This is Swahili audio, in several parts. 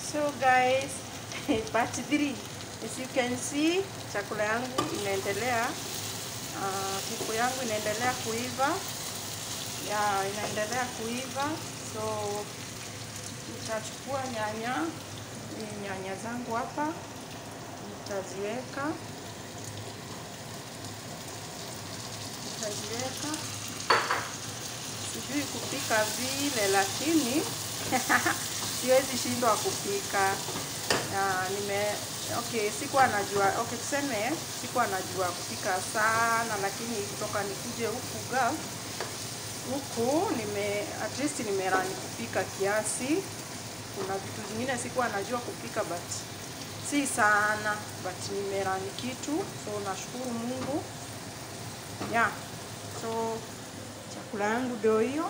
So guys, part 3. As you can see, chakula yangu inaendelea uh, kuku yangu inaendelea kuiva. Ya, inaendelea kuiva. So nitachukua nyanya, ni nyanya zangu hapa. Nitaziweka. Nitaziweka. Sijui kupika vile lakini siwezi shindwa kupika. Na nime okay, sikuwa najua okay, tuseme sikuwa najua kupika sana, lakini kutoka nikuje huku Gulf huku nime at least nimerani kupika kiasi. Kuna vitu zingine sikuwa najua kupika but si sana, but nimerani kitu, so nashukuru Mungu yeah. So chakula yangu ndio hiyo.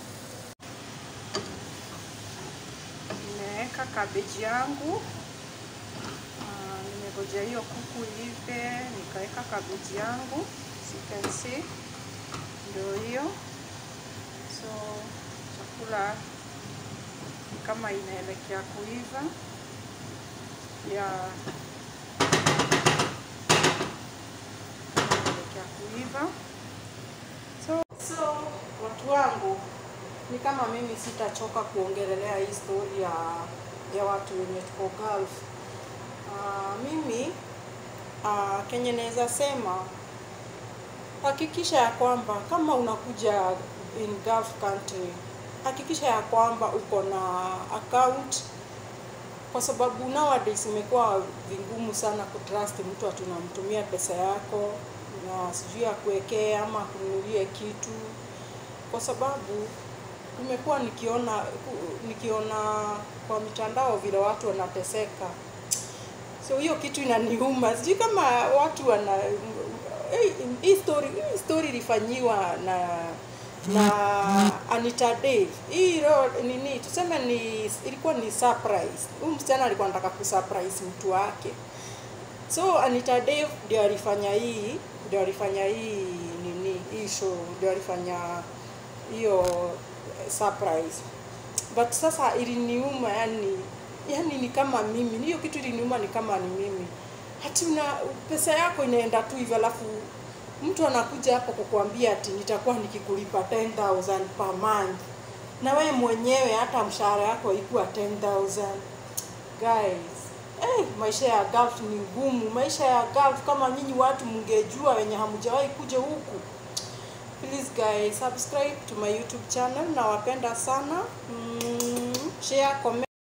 Nimeweka kabeji yangu. Uh, nimegojea hiyo kuku ive, nikaweka kabeji yangu, as you can see, ndio hiyo. So chakula ni kama inaelekea kuiva ya inaelekea kuiva. So, so watu wangu ni kama mimi sitachoka kuongelelea hii story ya, ya watu wenye tuko Gulf. Uh, mimi uh, kenye naweza sema hakikisha ya kwamba kama unakuja in Gulf country, hakikisha ya kwamba uko na account, kwa sababu nowadays imekuwa vingumu sana kutrust mtu ati unamtumia pesa yako na sijui akuwekee ama akununulie kitu, kwa sababu nimekuwa nikiona nikiona kwa mitandao vile watu wanateseka, so hiyo kitu inaniuma. Sijui kama watu wana hii story hii story ilifanyiwa na na Anita Dave. Hii ro- nini tuseme ni ilikuwa ni surprise. Huyu msichana alikuwa anataka kusurprise mtu wake. So Anita Dave ndio alifanya hii, ndio alifanya hii nini, hii show, ndio alifanya hiyo surprise. But sasa iliniuma yani, yani ni kama mimi, hiyo kitu iliniuma ni kama ni mimi. Hati una pesa yako inaenda tu hivyo, alafu mtu anakuja hapo kukuambia ati nitakuwa nikikulipa 10000 per month, na wewe mwenyewe hata mshahara yako ilikuwa 10000 guys. Eh, maisha ya Gulf ni ngumu. Maisha ya Gulf kama nyinyi watu mngejua wenye hamjawahi kuja huku. Please guys, subscribe to my YouTube channel. Nawapenda sana. Mm, share, comment.